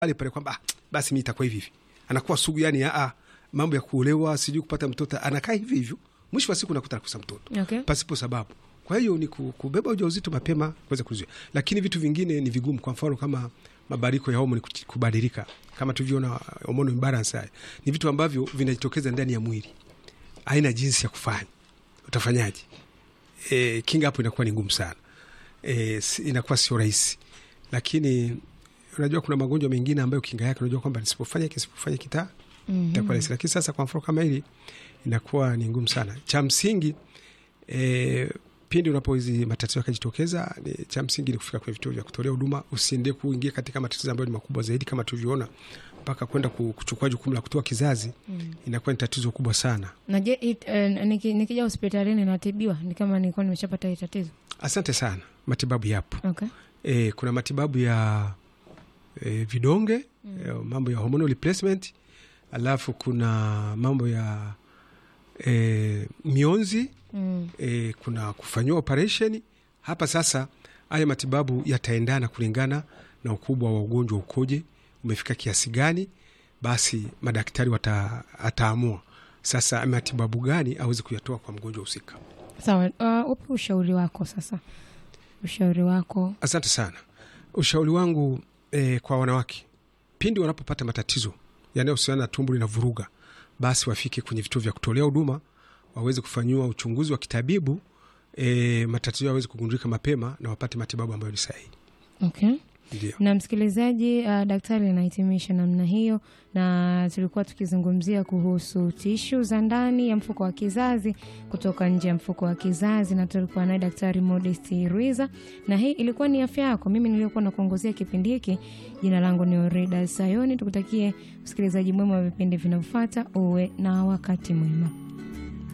pale pale kwamba ah, basi mi itakuwa hivi hivi, anakuwa sugu yani aa, mambo ya kuolewa sijui kupata mtoto, anakaa hivi hivyo, mwisho wa siku nakuta nakosa mtoto Okay. pasipo sababu. Kwa hiyo ni ku- kubeba ujauzito mapema kuweza kuzuia, lakini vitu vingine ni vigumu. Kwa mfano kama mabadiliko ya homoni kuch- kubadilika, kama tulivyoona hormone imbalance, haya ni vitu ambavyo vinajitokeza ndani ya mwili, haina jinsi ya kufanya. Utafanyaje? E, kinga hapo inakuwa ni ngumu sana e, si- inakuwa sio rahisi, lakini unajua kuna magonjwa mengine ambayo kinga yake unajua kwamba nisipofanya hiki nisipofanya kita itakuwa rahisi, lakini sasa kwa mfano kama hili inakuwa ni ngumu sana. Cha msingi e, pindi unapo hizi matatizo yakajitokeza, ni cha msingi ni kufika kwenye vituo vya kutolea huduma. Usiende kuingia katika matatizo ambayo ni makubwa zaidi, kama tulivyoona, mpaka kwenda ku- kuchukua jukumu la kutoa kizazi, inakuwa ni tatizo kubwa sana. na je it, eh, niki- nikija hospitalini natibiwa ni kama nilikuwa nimeshapata hii tatizo Asante sana, matibabu yapo. okay. E, kuna matibabu ya e, vidonge e, mambo ya hormonal replacement, alafu kuna mambo ya e, mionzi mm. e, kuna kufanyiwa operation hapa. Sasa haya matibabu yataendana kulingana na ukubwa wa ugonjwa ukoje, umefika kiasi gani, basi madaktari wata, ataamua sasa matibabu gani aweze kuyatoa kwa mgonjwa husika. sawa uh, upe ushauri wako sasa ushauri wako Asante sana. Ushauri wangu e, kwa wanawake pindi wanapopata matatizo yanayohusiana na tumbo lina vuruga, basi wafike kwenye vituo vya kutolea huduma waweze kufanyiwa uchunguzi wa kitabibu e, matatizo yaweze kugundulika mapema na wapate matibabu ambayo ni sahihi. okay. Ndio. na msikilizaji uh, daktari anahitimisha namna hiyo na tulikuwa tukizungumzia kuhusu tishu za ndani ya mfuko wa kizazi kutoka nje ya mfuko wa kizazi na tulikuwa naye daktari Modest Rwiza na hii ilikuwa ni afya yako mimi niliyokuwa na kuongozea kipindi hiki jina langu ni Orida Sayoni tukutakie usikilizaji mwema wa vipindi vinavyofuata uwe na wakati mwema